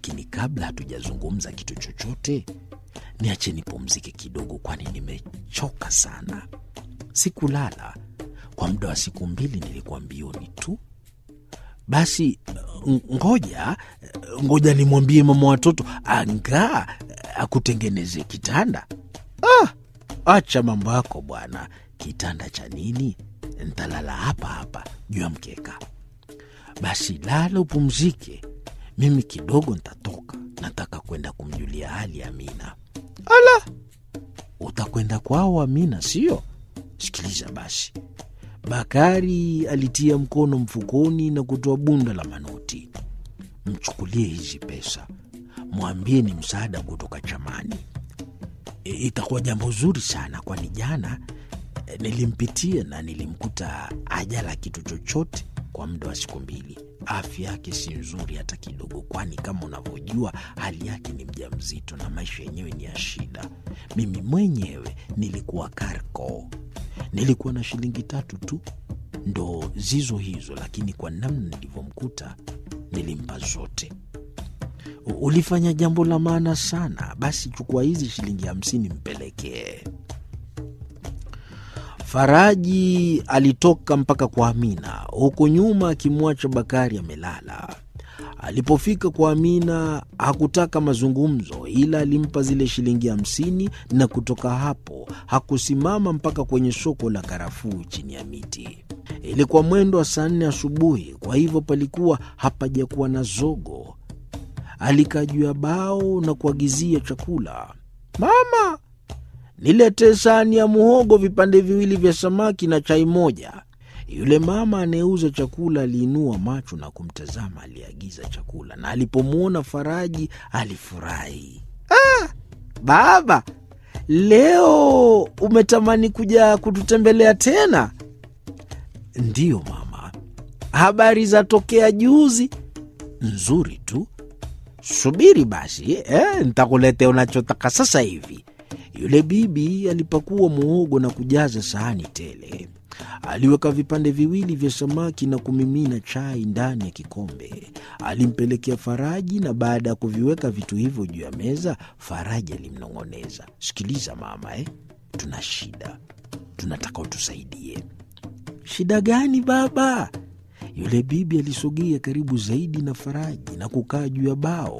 lakini kabla hatujazungumza kitu chochote, niache nipumzike kidogo, kwani nimechoka sana. Sikulala kwa muda wa siku mbili, nilikuwa mbioni tu. Basi ngoja ngoja nimwambie mama watoto angaa akutengeneze kitanda. Ah, acha mambo yako bwana. Kitanda cha nini? Ntalala hapa hapa juu ya mkeka. Basi lala upumzike, mimi kidogo ntatoka. Nataka kwenda kumjulia hali Amina. Ala, utakwenda kwao Amina, sio? Sikiliza basi. Bakari alitia mkono mfukoni na kutoa bunda la manoti. Mchukulie hizi pesa, mwambie ni msaada kutoka chamani. E, itakuwa jambo zuri sana, kwani jana e, nilimpitia na nilimkuta ajala kitu chochote kwa muda wa siku mbili. Afya yake si nzuri hata kidogo, kwani kama unavyojua hali yake ni mjamzito na maisha yenyewe ni ya shida. Mimi mwenyewe nilikuwa Karko, nilikuwa na shilingi tatu tu ndo zizo hizo, lakini kwa namna nilivyomkuta nilimpa zote. Ulifanya jambo la maana sana. Basi chukua hizi shilingi hamsini mpelekee. Faraji alitoka mpaka kwa Amina, huku nyuma akimwacha Bakari amelala. Alipofika kwa Amina hakutaka mazungumzo, ila alimpa zile shilingi hamsini na kutoka hapo hakusimama mpaka kwenye soko la karafuu chini ya miti. Ilikuwa mwendo wa saa nne asubuhi, kwa hivyo palikuwa hapajakuwa na zogo. Alikaa juu ya bao na kuagizia chakula. Mama, niletee sahani ya muhogo, vipande viwili vya samaki na chai moja. Yule mama anayeuza chakula aliinua macho na kumtazama aliyeagiza chakula, na alipomwona Faraji alifurahi. Ah, baba, leo umetamani kuja kututembelea tena? Ndiyo mama. Habari za tokea juzi? Nzuri tu. Subiri basi eh, ntakuletea unachotaka sasa hivi. Yule bibi alipakua muhogo na kujaza sahani tele. Aliweka vipande viwili vya samaki na kumimina chai ndani ya kikombe. Alimpelekea Faraji, na baada ya kuviweka vitu hivyo juu ya meza, Faraji alimnong'oneza, sikiliza mama, eh, tuna shida, tunataka utusaidie. Shida gani baba? Yule bibi alisogea karibu zaidi na Faraji na kukaa juu ya bao.